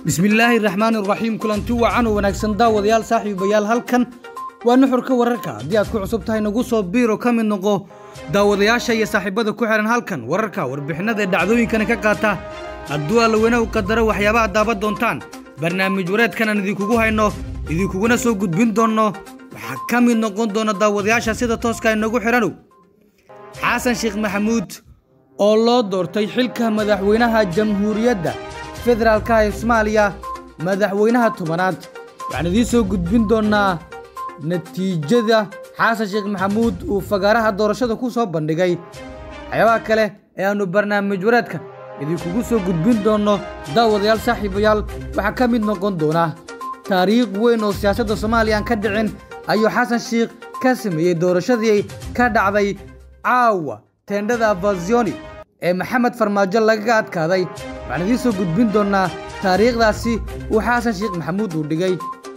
bismillaahi raxmaani raxiim kulanti wacan oo wanaagsan daawadayaal saaxiibayaal halkan waa nuxurka wararka haddii aad ku cusub tahay nagu soo biiro ka mid noqo daawadayaasha iyo saaxiibada ku xihan halkan wararka warbixinada ee dhacdooyinkana ka qaata hadduu allaweyne u qadaro waxyaabaha daaban doontaan barnaamij wareedkan aan idinkugu hayno idinkuguna soo gudbin doonno waxaa ka mid noqon doona daawadayaasha sida tooska inagu xidhanow xasan sheekh maxamuud oo loo doortay xilka madaxweynaha jamhuuriyadda federaalka ee soomaaliya madaxweynaha tobanaad waxaan idiin soo gudbin doonnaa natiijada xasan sheekh maxamuud uu fagaaraha doorashada ku soo bandhigay waxyaabaha kale ee aannu barnaamij wareedka idinkugu soo gudbin doonno daawadayaal saaxiibayaal waxaa ka mid noqon doona taariikh weyn oo siyaasadda soomaaliya aan ka dhicin ayuu xasan sheekh ka sameeyey doorashadii ka dhacday caawa teendhada avazioni ee maxamed farmaajo lagaga adkaaday waxaan idiin soo gudbin doonnaa taariikhdaasi uu xasan sheekh maxamuud uu dhigay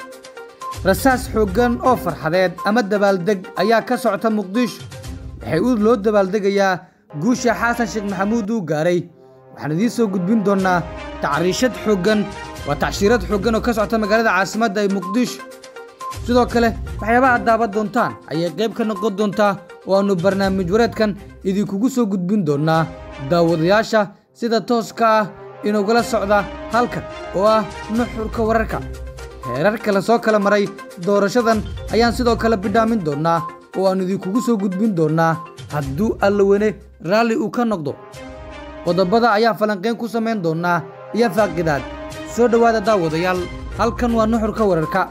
rasaas xooggan oo farxadeed ama dabaaldeg ayaa ka socota muqdisho waxay u loo dabaaldegayaa guusha xasan sheekh maxamuud uu gaaray waxaan idiin soo gudbin doonnaa tacriishad xooggan waa tacshiirad xooggan oo ka socota magaalada caasimadda ee muqdisho sidoo kale waxyaabaha daaban doontaan ayay qayb ka noqon doontaa oo aannu barnaamij wareedkan idinkugu soo gudbin doonnaa daawadayaasha sida tooska ah inugula socda halkan oo ah nuxurka wararka heerar kale soo kala maray doorashadan ayaan sidoo kale bidhaamin doonnaa oo aannu idinkugu soo gudbin doonnaa hadduu allaweyne raalli uu ka noqdo qodobada ayaa falanqayn ku samayn doonnaa iyo faaqidaad soo dhowaada daawadayaal halkan waa nuxurka wararka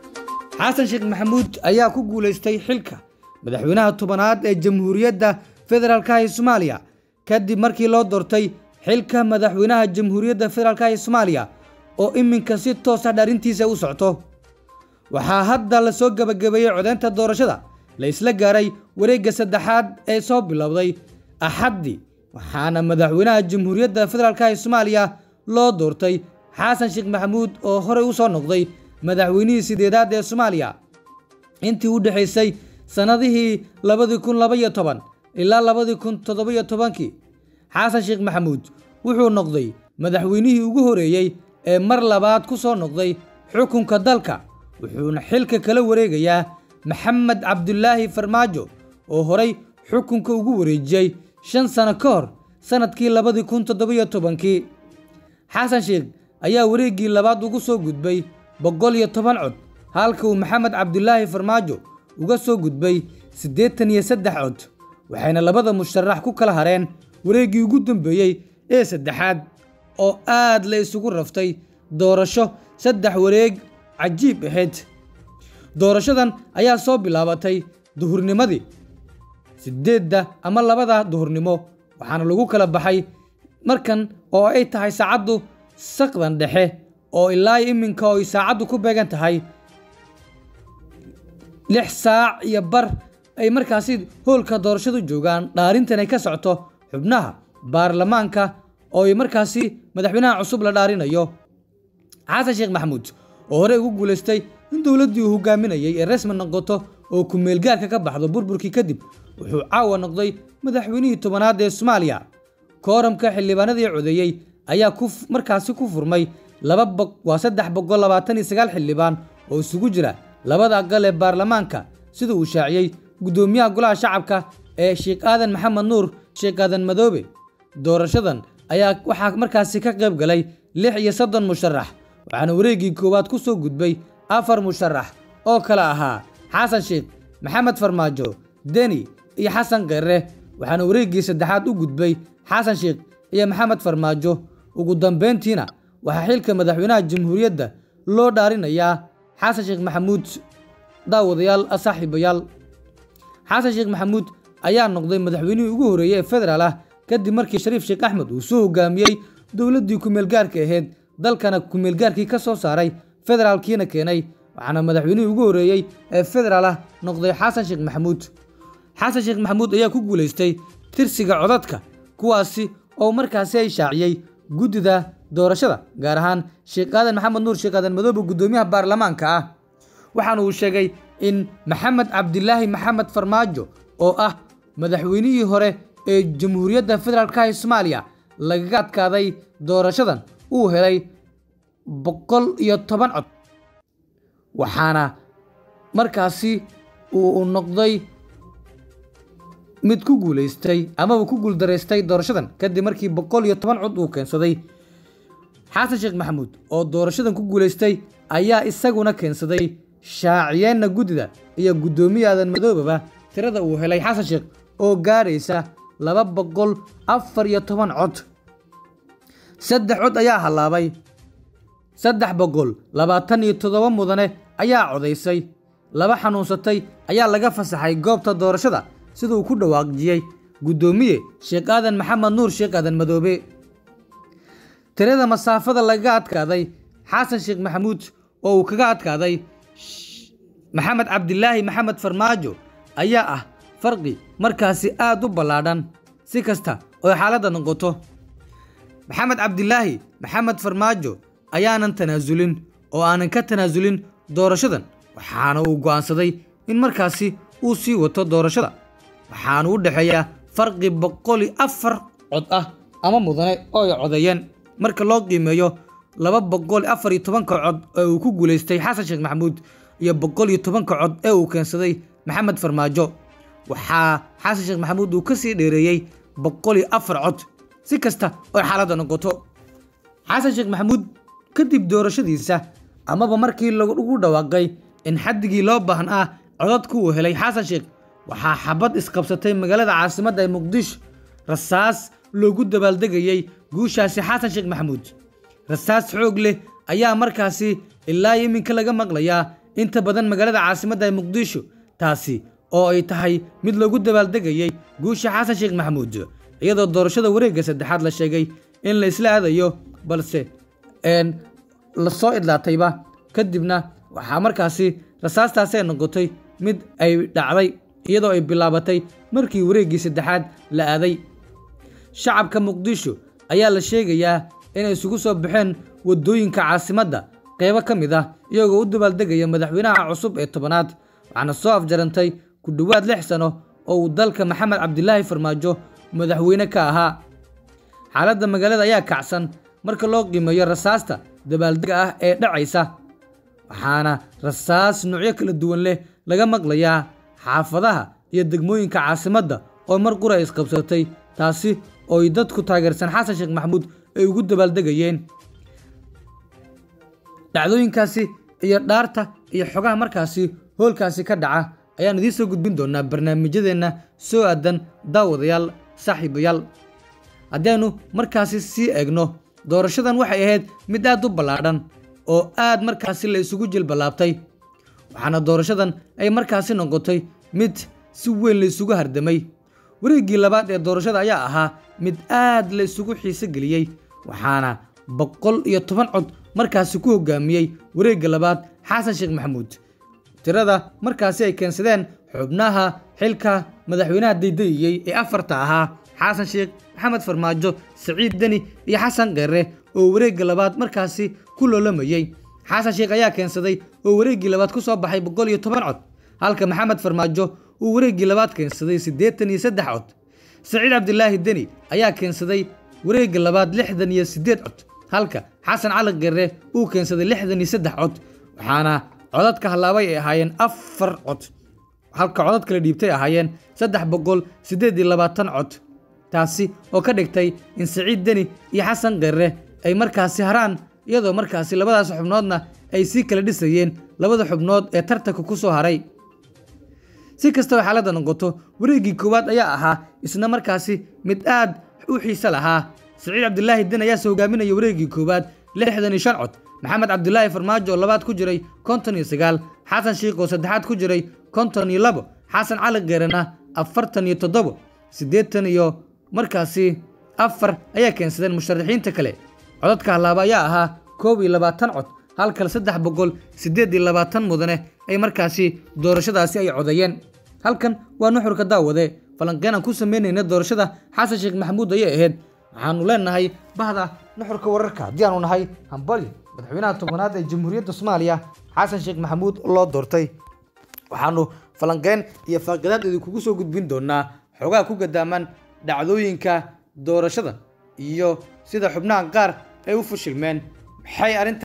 xasan sheekh maxamuud ayaa ku guulaystay xilka madaxweynaha tobanaad ee jamhuuriyadda federaalka ee soomaaliya kadib markii loo doortay xilka madaxweynaha jamhuuriyadda federaalka ee soomaaliya oo iminka si toosa dharintiisa u socto waxaa hadda la soo gebagabeeyey codeynta doorashada la isla gaaray wareegga saddexaad ee soo bilowday axaddi waxaana madaxweynaha jamhuuriyadda federaalka ee soomaaliya loo doortay xasan sheekh maxamuud oo horey u soo noqday madaxweynihii sideedaad ee soomaaliya intii u dhexaysay sannadihii labadii kun labaiyo toban ilaa labadii kun toddobiyo tobankii xasan sheekh maxamuud wuxuu noqday madaxweynihii ugu horeeyey ee mar labaad ku soo noqday xukunka dalka wuxuuna xilka kala wareegayaa maxamed cabdulaahi farmaajo oo horay xukunka ugu wareejiyey shan sano ka hor sannadkii labadii kun toddobiyo tobankii xasan sheekh ayaa wareeggii labaad ugu soo gudbay boqol iyo toban cod halka uu maxamed cabdulaahi farmaajo uga soo gudbay siddeetan iyo saddex cod waxayna labada musharax ku kala hareen wareeggii ugu dambeeyey ee saddexaad oo aad la isugu raftay doorasho saddex wareeg cajiib ahayd doorashadan ayaa soo bilaabatay duhurnimadii siddeedda ama labada duhurnimo waxaana lagu kala baxay markan oo ay tahay saacaddu saqdan dhexe oo ilaa iminka oo ay saacaddu ku beegan tahay lix saac iyo bar ay markaasi hoolka doorashadu joogaan dhaarintan ay ka socoto xubnaha baarlamaanka oo ay markaasi madaxweynaha cusub la dhaarinayo xasan sheekh maxamuud oo horey ugu guulaystay in dowladdii uu hogaaminayay ee rasmi noqoto oo ku-meelgaarka ka baxdo burburkii kadib wuxuu caawa noqday madaxweynihii tobanaad ee soomaaliya kooramka xildhibaanadii codeeyey ayaa ku markaasi ku furmay laba waa saddex boqol labaatan iyo sagaal xildhibaan oo isugu jira labada aqal ee baarlamaanka sida uu shaaciyey guddoomiyaha golaha shacabka ee sheekh aadan maxamed nuur sheekh aadan madoobe doorashadan ayaa waxaa markaasi ka qayb galay lix iyo soddon musharax waxaana wareeggii koowaad ku soo gudbay afar musharax oo kale ahaa xasan sheekh maxamed farmaajo deni iyo xasan kheere waxaana wareeggii saddexaad u gudbay xasan sheekh iyo maxamed farmaajo ugu dambeyntiina waxaa xilka madaxweynaha jamhuuriyadda loo dhaarinayaa xasan sheekh maxamuud daawadayaal saaxiibayaal xasan sheekh maxamuud ayaa noqday madaxweynihii ugu horeeyey ee federaal ah kadib markii shariif sheekh axmed uu soo hogaamiyey dowladdii kumeelgaarka ahayd dalkana kumeelgaarkii ka soo saaray federaalkiina keenay waxaana madaxweynihii ugu horeeyey ee federaal ah noqday xasan sheekh maxamuud xasan sheekh maxamuud ayaa ku guulaystay tirsiga codadka kuwaasi oo markaasi ay shaaciyey guddida doorashada gaar ahaan sheekh aadan maxamed nuur sheekh aadan madoobe guddoomiyaha baarlamaanka ah waxaana uu sheegay in maxamed cabdilaahi maxamed farmaajo oo ah madaxweynihii hore ee jamhuuriyadda federaalka ee soomaaliya lagaga adkaaday doorashadan uu helay boqol iyo toban cod waxaana markaasi uu noqday mid ku guuleystay amaba ku guuldaraystay doorashadan kadib markii boqol iyo toban cod uu keensaday xasan sheekh maxamuud oo doorashadan ku guuleystay ayaa isaguna keensaday shaaciyeenna guddida iyo guddoomiye aadan madoobaba tirada uu helay xasan sheekh oo gaadhaysa laba boqol afar iyo toban cod saddex cod ayaa hallaabay saddex boqol labaatan iyo toddoba mudane ayaa codaysay laba xanuunsatay ayaa laga fasaxay goobta doorashada siduu ku dhawaaqjiyey guddoomiye sheekh aadan maxamed nuur sheekh aadan madoobe tirada masaafada lagaga adkaaday xasan sheekh maxamuud oo uu kaga adkaaday maxamed cabdilaahi maxamed farmaajo ayaa ah farqi markaasi aad u ballaadhan si kasta oo xaaladda noqoto maxamed cabdilaahi maxamed farmaajo ayaanan tanaasulin oo aanan ka tanaasulin doorashadan waxaana uu go'aansaday in markaasi uu sii wato doorashada waxaana u dhexeeyaa farqi boqol iyo afar cod ah ama mudane oo ay codeeyeen marka loo qiimeeyo laba boqol iyo afar iyo tobanka cod ee uu ku guulaystay xasan sheekh maxamuud iyo boqol iyo tobanka cod ee uu keensaday maxamed farmaajo waxaa xasan sheekh maxamuud uu ka sii dheereeyey boqol iyo afar cod si kasta oo xaaladda noqoto xasan sheekh maxamuud kadib doorashadiisa amaba markii lagu dhawaaqay in xaddigii loo baahan ah codadku uu helay xasan sheekh waxaa xabad isqabsatay magaalada caasimadda ee muqdisho rasaas loogu dabaaldegayey guushaasi xasan sheekh maxamuud rasaas xoog leh ayaa markaasi ilaa iminka laga maqlayaa inta badan magaalada caasimadda ee muqdisho taasi oo ay tahay mid loogu dabaaldegayey guusha xasan sheekh maxamuud iyadoo doorashada wareegga saddexaad la sheegay in la isla aadayo balse lasoo idlaatayba kadibna waxaa markaasi rasaastaasi ay noqotay mid ay dhacday iyadoo ay bilaabatay markii wareeggii saddexaad la aaday shacabka muqdisho ayaa la sheegayaa inay isugu soo baxeen waddooyinka caasimadda qeybo ka mid ah iyagoo u dabaaldegaya madaxweynaha cusub ee tobanaad waxaana soo afjarantay ku dhowaad lix sano oo uu dalka maxamed cabdilaahi farmaajo madaxweyne ka ahaa xaaladda magaalada ayaa kacsan marka loo qiimeeyo rasaasta dabaaldega ah ee dhacaysa waxaana rasaas noocyo kala duwan leh laga maqlayaa xaafadaha iyo degmooyinka caasimadda oo mar qura isqabsatay taasi oo ay dadku taageersan xasan sheekh maxamuud ay ugu dabaaldegayeen dhacdooyinkaasi iyo dhaarta iyo xogaha markaasi hoolkaasi ka dhaca ayaan idiin soo gudbin doonaa barnaamijyadeenna soo aadan daawadayaal saaxiibayaal haddiaynu markaasi sii eegno doorashadan waxay ahayd mid aad u ballaadhan oo aad markaasi la isugu jilballaabtay waxaana doorashadan ay markaasi noqotay mid si weyn la isugu hardamay wareeggii labaad ee doorashada ayaa ahaa mid aad la isugu xiise geliyey waxaana boqol iyo toban cod markaasi ku hogaamiyey wareegga labaad xasan sheekh maxamuud tirada markaasi ay keensadeen xubnaha xilka madaxweynaha daydayiyey ee afarta ahaa xasan sheekh maxamed farmaajo siciid deni iyo xasan kheere oo wareegga labaad markaasi ku loolamayey xasan sheekh ayaa keensaday oo wareeggii labaad ku soo baxay boqol iyo toban cod halka maxamed farmaajo uu wareeggii labaad keensaday siddeetan iyo saddex cod siciid cabdilaahi deni ayaa keensaday wareegga labaad lixdan iyo siddeed cod halka xasan cali kheere uu keensaday lixdan iyo saddex cod waxaana codadka hallaabay ay ahaayeen afar cod halka codad kala dhiibtay ahaayeen saddex boqol siddeed iyo labaatan cod taasi oo ka dhigtay in siciid deni iyo xasan kheere ay markaasi haraan iyadoo markaasi labadaas xubnoodna ay sii kala dhisayeen labada xubnood ee tartanka ku soo haray si kastaba xaaladda noqoto wareeggii koowaad ayaa ahaa isna markaasi mid aad u xiise lahaa siciid cabdilaahi den ayaase hogaaminaya wareeggii koowaad lixdan iyo shan cod maxamed cabdilaahi farmaajo oo labaad ku jiray konton iyo sagaal xasan shiikh oo saddexaad ku jiray konton iyo labo xasan cali kheerena afartan iyo toddobo siddeetan iyo markaasi afar ayaa keensadeen musharaxiinta kale codadka hallaaba ayaa ahaa koob iyo labaatan cod halkal saddex boqol siddeed iyo labaatan mudane ay markaasi doorashadaasi ay codeeyeen halkan waa nuxurka daawade falanqeen aan ku samaynayna doorashada xasan sheekh maxamuud ayay ahayd waxaanu leenahay bahda nuxurka wararka haddii aanu nahay hambali madaxweynaha tobanaad ee jamhuuriyadda soomaaliya xasan sheekh maxamuud loo doortay waxaanu falanqeen iyo faaqadaad idinkugu soo gudbin doonaa xogaha ku gadaaman dhacdooyinka doorashada iyo sida xubnaha qaar ay u fashilmeen maxay arrinta